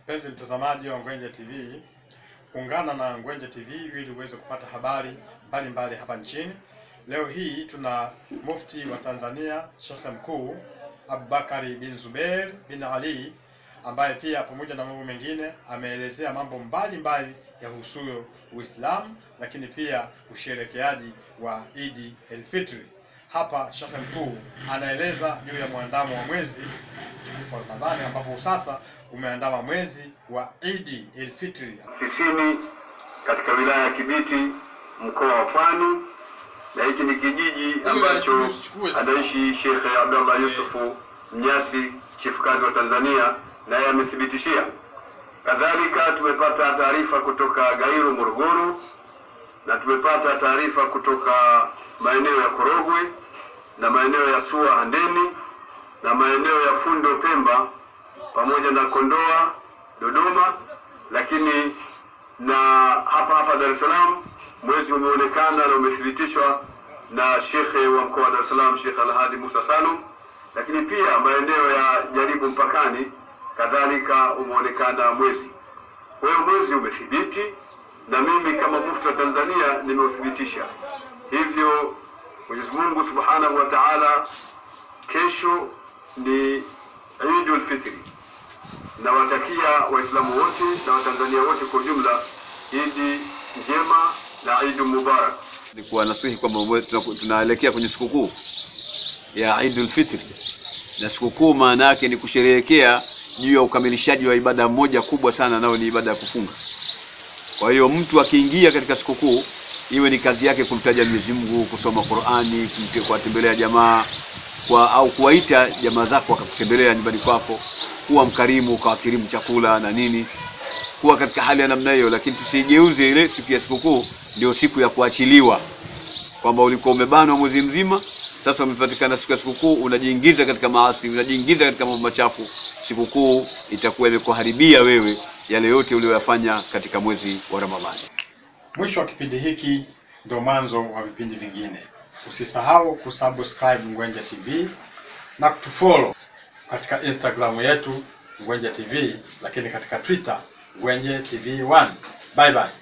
Mpenzi mtazamaji wa Ngwenje TV, ungana na Ngwenje TV ili uweze kupata habari mbalimbali mbali hapa nchini. Leo hii tuna mufti wa Tanzania Sheikh Mkuu Abubakari bin Zubeir bin Ali ambaye pia pamoja na mambo mengine ameelezea mambo mbalimbali yahusuyo Uislamu, lakini pia usherekeaji wa Idi el-Fitri. Hapa Sheikh Mkuu anaeleza juu ya mwandamo wa mwezi mtukufu wa Ramadhani ambapo sasa umeandama mwezi wa Idi el-Fitri. Ofisini katika wilaya ya Kibiti mkoa wa Pwani, na hiki ni kijiji ambacho anaishi Sheikh Abdallah Yusufu Mnyasi, chifu kazi wa Tanzania, naye amethibitishia. Kadhalika tumepata taarifa kutoka Gairo, Morogoro, na tumepata taarifa kutoka maeneo ya Korogwe na maeneo ya Sua Handeni na maeneo ya Fundo Pemba pamoja na Kondoa Dodoma, lakini na hapa hapa Dar es Salaam mwezi umeonekana na umethibitishwa na shekhe wa mkoa wa Dar es Salaam Sheikh Alhadi Musa Salum, lakini pia maeneo ya Jaribu mpakani kadhalika umeonekana mwezi. Kwa hiyo mwezi umethibiti na mimi kama mufti wa Tanzania nimeuthibitisha. Hivyo Mwenyezi Mungu Subhanahu wa Ta'ala, kesho ni Eidul Fitri. Nawatakia Waislamu wote na Watanzania wote kwa ujumla Idi njema na Eid Mubarak. ni kuwanasihi kwamba tuna- tunaelekea kwenye sikukuu ya Eidul Fitri, na sikukuu maana yake ni kusherehekea juu ya ukamilishaji wa ibada moja kubwa sana, nayo ni ibada ya kufunga. Kwa hiyo mtu akiingia katika sikukuu, iwe ni kazi yake kumtaja Mwenyezi Mungu, kusoma Qur'ani, kumte- kuwatembelea jamaa kwa, au kuwaita jamaa zako wakakutembelea nyumbani kwako, kuwa mkarimu, ukawakirimu chakula na nini kuwa katika hali ya namna hiyo, lakini tusigeuze ile siku ya sikukuu ndio siku ya kuachiliwa, kwamba ulikuwa umebanwa mwezi mzima, sasa umepatikana siku ya sikukuu, unajiingiza katika maasi, unajiingiza katika mambo machafu. Sikukuu itakuwa imekuharibia wewe yale yote uliyoyafanya katika mwezi wa Ramadhani. Mwisho wa kipindi hiki ndio mwanzo wa vipindi vingine. Usisahau kusubscribe Ngwenje TV na kutufollow katika Instagram yetu Ngwenje TV, lakini katika Twitter Ngwenje TV 1. Bye bye.